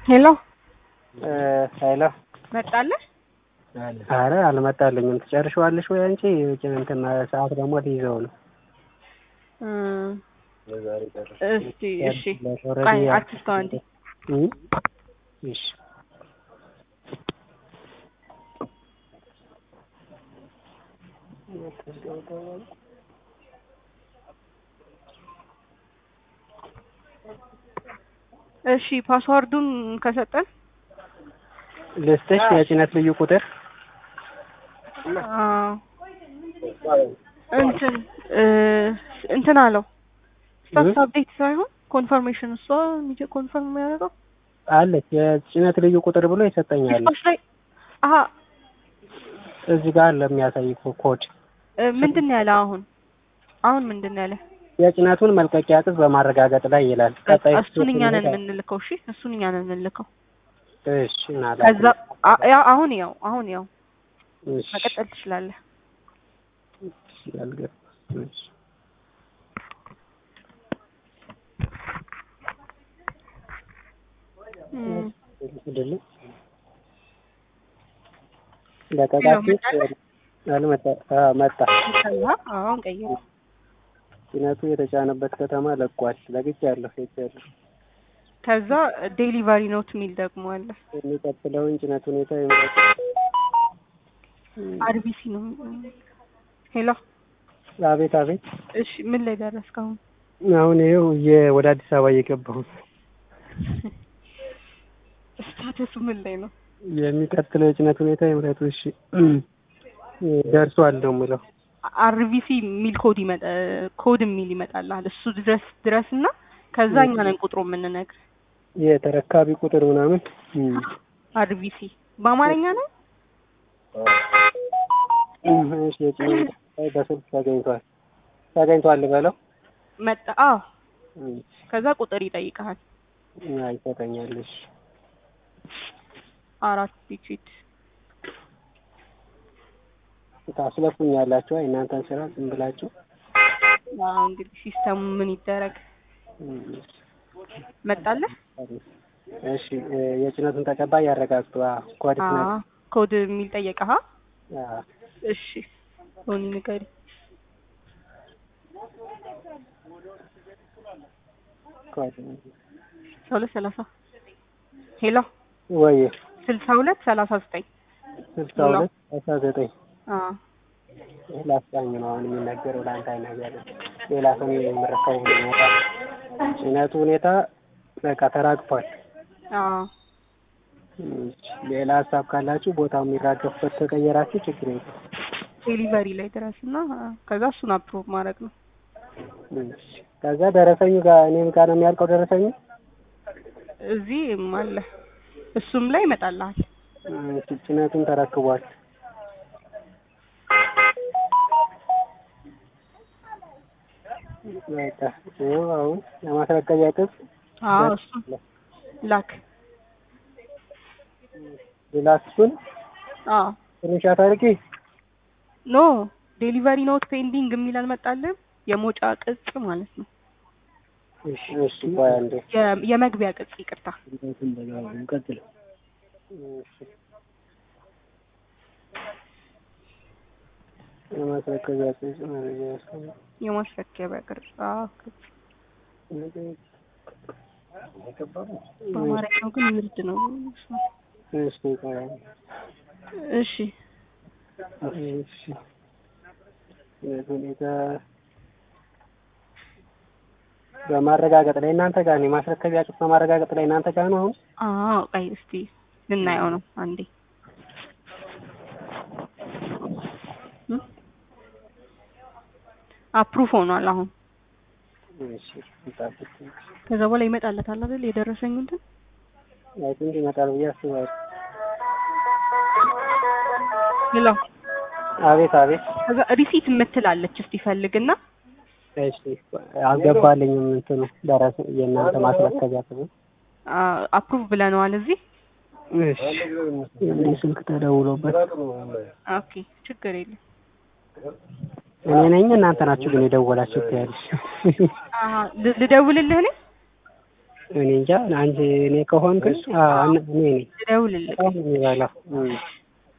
ሄሎ ሄሎ መጣለህ? አረ አልመጣልኝም። ትጨርሺዋለሽ ወይ አንቺ? እንትን ሰዓት ደግሞ ሊይዘው ነው። እስቲ እሺ፣ ቆይ አትስተው አንዴ። እም? እሺ እሺ ፓስዋርዱን ከሰጠን ልስጥሽ የጭነት ልዩ ቁጥር አዎ እንትን እንትን አለው ስታተስ አፕዴት ሳይሆን ኮንፈርሜሽን እሷ ሚጀ ኮንፈርም የሚያደርገው አለች የጭነት ልዩ ቁጥር ብሎ ይሰጠኛል። ዲስፓች ላይ አሀ እዚህ ጋር ለሚያሳይ ኮድ ምንድን ነው ያለ አሁን አሁን ምንድን ነው ያለ የጭነቱን መልቀቂያ ቅጽ በማረጋገጥ ላይ ይላል። ቀጣይ እሱን እኛ ነን የምንልከው እሺ እሱን እኛ ነን የምንልከው እሺ ናላ ከዛ አ- ያ- አሁን ያው አሁን ያው እሺ መቀጠል ትችላለህ እሺ አልገባም። እሺ እም፣ አይደለም ለቀቃችሁ አልመጣ አዎ መጣ። ከዛ አሁን ቀይር ጭነቱ የተጫነበት ከተማ ለቋል። ለቅቄያለሁ ሄጃለሁ። ከዛ ዴሊቨሪ ኖት የሚል ደግሞ አለ የሚቀጥለውን ጭነት ሁኔታ ይምረጡ። አርቢሲ ነው ሄሎ አቤት አቤት። እሺ ምን ላይ ደረስክ አሁን አሁን ይኸው የ- ወደ አዲስ አበባ እየገባሁት ስታተሱ ምን ላይ ነው የሚቀጥለው የጭነት ሁኔታ ይምረጡ። እሺ ደርሷል ነው የምለው። አርቢሲ የሚል ኮድ ይመጣ ኮድ የሚል ይመጣልሃል እሱ ድረስ ድረስ እና ከዛ እኛ ነን ቁጥሩ የምንነግር የተረካቢ ቁጥር ምናምን እም። አርቢሲ በአማርኛ ነው እሺ የጭነት ላይ በስልክ ተገኝቷል ተገኝቷል ልበለው። መጣ አዎ እም። ከዛ ቁጥር ይጠይቀሃል አይ ይሰጠኛል። እሺ አራት ዲጂት ታስለፉኛላችሁ። አይ እናንተን ስራ ዝም ብላችሁ አዎ እንግዲህ ሲስተሙ ምን ይደረግ እም። መጣለህ እሺ እ የጭነቱን ተቀባይ ያረጋግጡ። አዎ ኮድ አዎ ነው። ኮድ የሚል ጠየቀህ አዎ እሺ ሆኒ ንገሪ ኮድ ስልሳ ሁለት ሰላሳ ሄሎ ወይ ስልሳ ሁለት ሰላሳ ዘጠኝ ስልሳ ሁለት አስራ ዘጠኝ አዎ ይህ ላስቃኝ ነው አሁን የሚነገረው ለአንተ አይነገርም። ሌላ ሰው የምረከቡ ሁኔታ ጭነቱ ሁኔታ በቃ ተራግፏል። አዎ እሺ፣ ሌላ ሀሳብ ካላችሁ ቦታው የሚራገፍበት ከቀየራችሁ ችግር የለም። ዴሊቨሪ ላይ ድረስ እና ከዛ እሱን አፕሮቭ ማድረግ ነው እሺ፣ ከዛ ደረሰኙ ጋር እኔም ጋር ነው የሚያልቀው ደረሰኙ። እዚህም አለ እሱም ላይ ይመጣልሃል እሺ፣ ጭነቱን ተረክቧል። በቃ ይኸው አሁን የማስረከቢያ ቅጽ አዎ እሱ ላክ ላስቱን አዎ ስክሪንሻት አድርጌ ኖ ዴሊቨሪ ኖት ፔንዲንግ የሚል አልመጣልህም የመውጫ ቅጽ ማለት ነው እሺ፣ እሺ፣ ቆይ አንዴ የ- የመግቢያ ቅጽ ይቅርታ ቀጥል። የማስረከቢያ ቅጽ መረጃ ያስቀምጥ የማስረከቢያ ቅርጽ አዎ ቅጽ በአማርኛው ግን ውርድ ነው እሺ፣ ቆይ አንዴ እሺ እሺ ሁኔታ በማረጋገጥ ላይ እናንተ ጋር ነው። የማስረከቢያ ቅጽ በማረጋገጥ ላይ እናንተ ጋር ነው። አሁን አዎ ቆይ እስቲ ልናየው ነው አንዴ አፕሩቭ ሆኗል አሁን እሺ እንጠብቅ። ከዛ በኋላ ይመጣለታል አይደል የደረሰኝ እንትን አይ ቲንክ ይመጣል ብዬ አስባለሁ። ሌላ አቤት አቤት። ከዛ ሪሲት የምትላለች እስቲ ፈልግና እሺ አልገባልኝም እንትኑ ደረሰ የእናንተ ማስረከቢያ ቅጽ አፕሩቭ ብለነዋል እዚህ እሺ እንዲህ ስልክ ተደውሎበት ኦኬ ችግር የለም እኔ ነኝ እናንተ ናችሁ ግን የደወላችሁት ያለሽ አሀ ል- ልደውልልህ እኔ እኔ እንጃ አንቺ እኔ ከሆንኩኝ አዎ እኔ ነኝ ልደውልልህ በጣም ነው የሚበላው። እም።